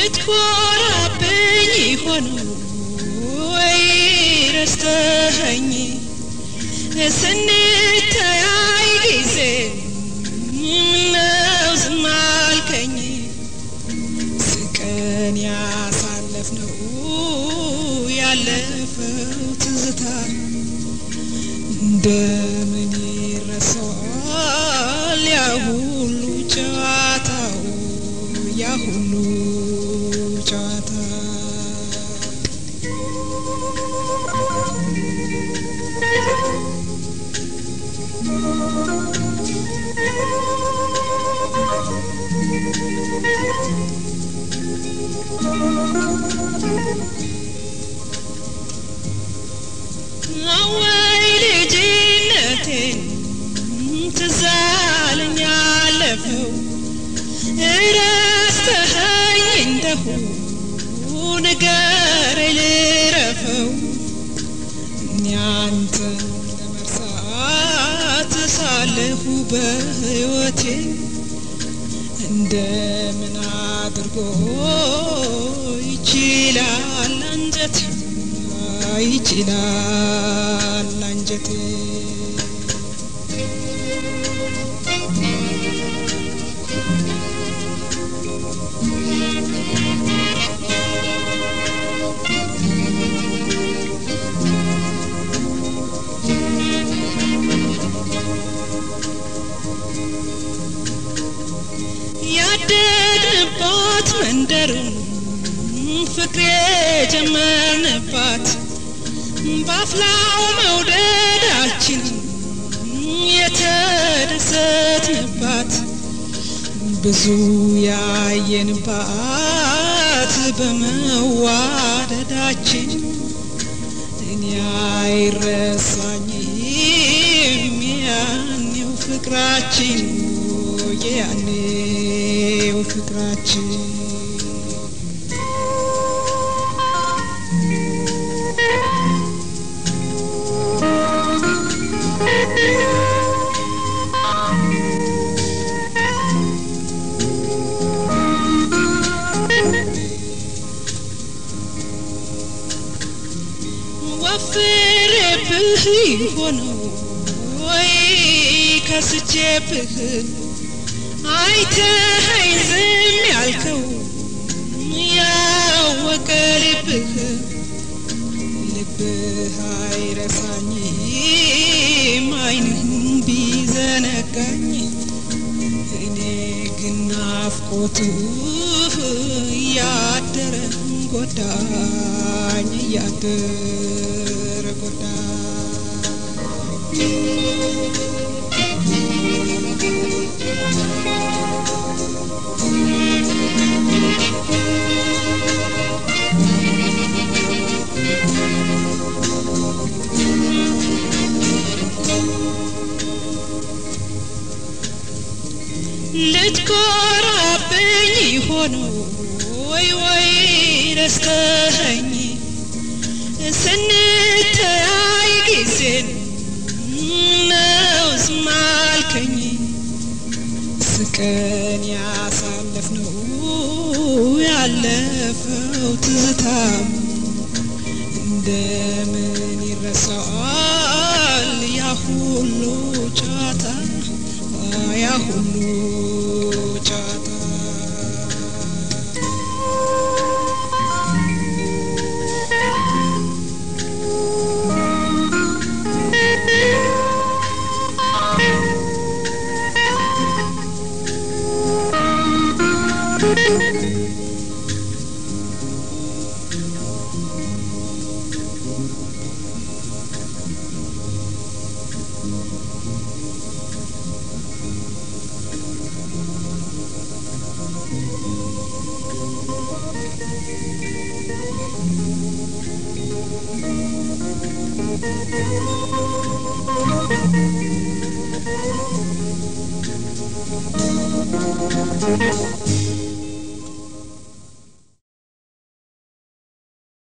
ልትኮራብኝ ይሆን ወይ ረስተኸኝ ስንተያይ ጊዜ ምነው ዝም አልከኝ ስቀን ያሳለፍነው ያለፈው ትዝታ እንደምን ይረሳል ያ ሁሉ ጨዋታው ያ ሁሉ ጨዋታ አወይ ልጅነቴን ትዝ አለኝ ያለፈው እረስተኸኝ እንደሁ ንገረኝ ልረፈው እኔ አንተን ለመርሳት ሳለሁ በሕይወቴ እንደምን አድርጎ ይችላል አንጀቴ ይችላል አንጀቴ ያደግንባት መንደር ፍቅር የጀመርንባት በአፍላው መውደዳችን የተደሰትንባት ብዙ ያየንባት በመዋደዳችን እኔ አይረሳኝም ያኔው ፍቅራችን ያኔው ፍቅራችን ወፍሬብህ ሆነው ወይ ከስቼብህ አይተኸኝ ዝም ያልከው ያወቀ ልብህ ልብህ አይረሳኝም አይንህም ቢዘነጋኝ እኔ ግን ናፍቆትህ እያደረ ጎዳኝ እያደረ ልትኮራብኝ ይሆን ወይ ወይ ረስተኸኝ ስንተያይ ጊዜን ነው ዝም አልከኝ ስቀን ያሳለፍነው ያለፈው ትዝታም እንደምን ይረሳል ያ ሁሉ ጨዋታ ያ ሁሉ ጨዋታ Thank you.